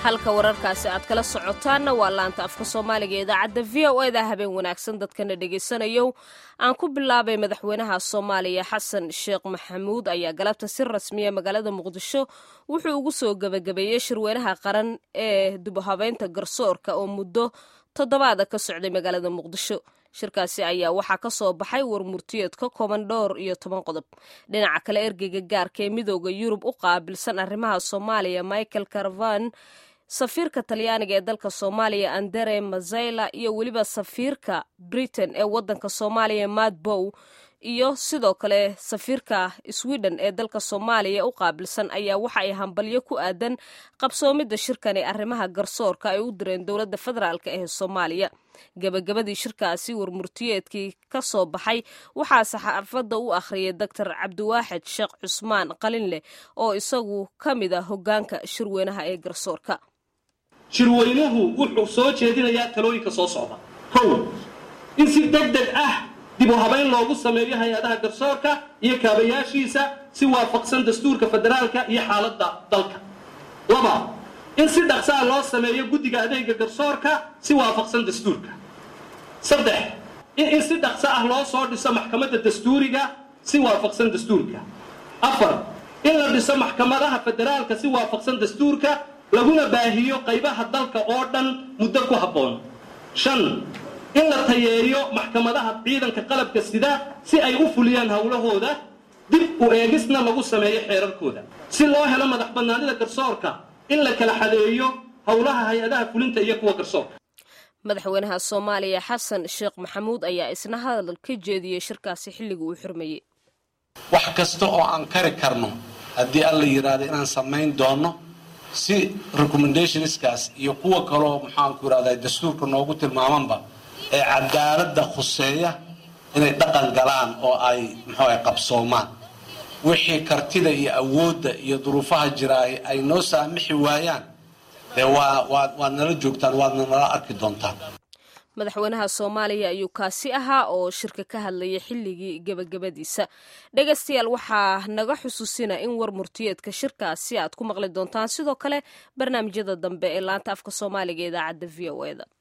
halka wararkaasi aad kala socotaanna waa laanta afka soomaaliga idaacadda v o eda habeen wanaagsan dadkana dhegaysanayo aan ku bilaabay madaxweynaha soomaaliya xasan sheekh maxamuud ayaa galabta si rasmiya magaalada muqdisho wuxuu ugu soo gebagabeeyey shirweynaha qaran ee dubahabeynta garsoorka oo muddo toddobaada ka socday magaalada muqdisho shirkaasi ayaa waxaa ka soo baxay warmurtiyeed ka kooban dhowr iyo toban qodob dhinaca kale ergeyga gaarka ee midooda yurub u qaabilsan arrimaha soomaaliya michael caravan safiirka talyaaniga ee dalka soomaaliya andere mazayla iyo weliba safiirka britain ee wadanka soomaaliya matt bow iyo sidoo kale safiirka sweden ee dalka soomaaliya u qaabilsan ayaa waxa ay hambalyo ku aadan qabsoomidda shirkan ee arrimaha garsoorka ay u direen dowladda federaalk ee soomaaliya gebagabadii shirkaasi warmurtiyeedkii ka soo baxay waxaa saxaafadda u akhriyay doctor cabdiwaaxid sheekh cusmaan qalinleh oo isagu ka mid ah hoggaanka shirweynaha ee garsoorka shirweynuhu wuxuu soo jeedinayaa talooyinka soo socda kow in si deg deg ah dib u habayn loogu sameeyo hay-adaha garsoorka iyo kaabayaashiisa si waafaqsan dastuurka federaalka iyo xaaladda dalka laba in si dhaqsaa loo sameeyo guddiga adeega garsoorka si waafaqsan dastuurka saddex in si dhaqso ah loo soo dhiso maxkamadda dastuuriga si waafaqsan dastuurka afar in la dhiso maxkamadaha federaalka si waafaqsan dastuurka laguna baahiyo qaybaha dalka oo dhan muddo ku habboon shan in la tayeeyo maxkamadaha ciidanka qalabka sida si ay u fuliyaan howlahooda dib u eegisna lagu sameeyo xeerarkooda si loo helo madax bannaanida garsoorka in la kala xadeeyo howlaha hay-adaha fulinta iyo kuwa garsoorka madaxweynaha soomaaliya xasan sheekh maxamuud ayaa isna hadal ka jeediyey shirkaasi xilligii uu xurmayey wax kasta oo aan kari karno haddii alla yidhaahdo inaan samayn doono si recommendationskaas iyo kuwa kaloo maxaanku yidhahda dastuurka noogu tilmaamanba ee cadaaladda khuseeya inay dhaqan galaan oo ay muxuuaha qabsoomaan wixii kartida iyo awoodda iyo duruufaha jiraay ay noo saamixi waayaan dee waa waad waad nala joogtaan waadna nala arki doontaan madaxweynaha soomaaliya ayuu kaasi ahaa oo shirka ka hadlayay xilligii gebagabadiisa dhegaystayaal waxaa naga xusuusina in war murtiyeedka shirkaasi aad ku maqli doontaan sidoo kale barnaamijyada dambe ee laanta afka soomaaliga idaacadda v o eda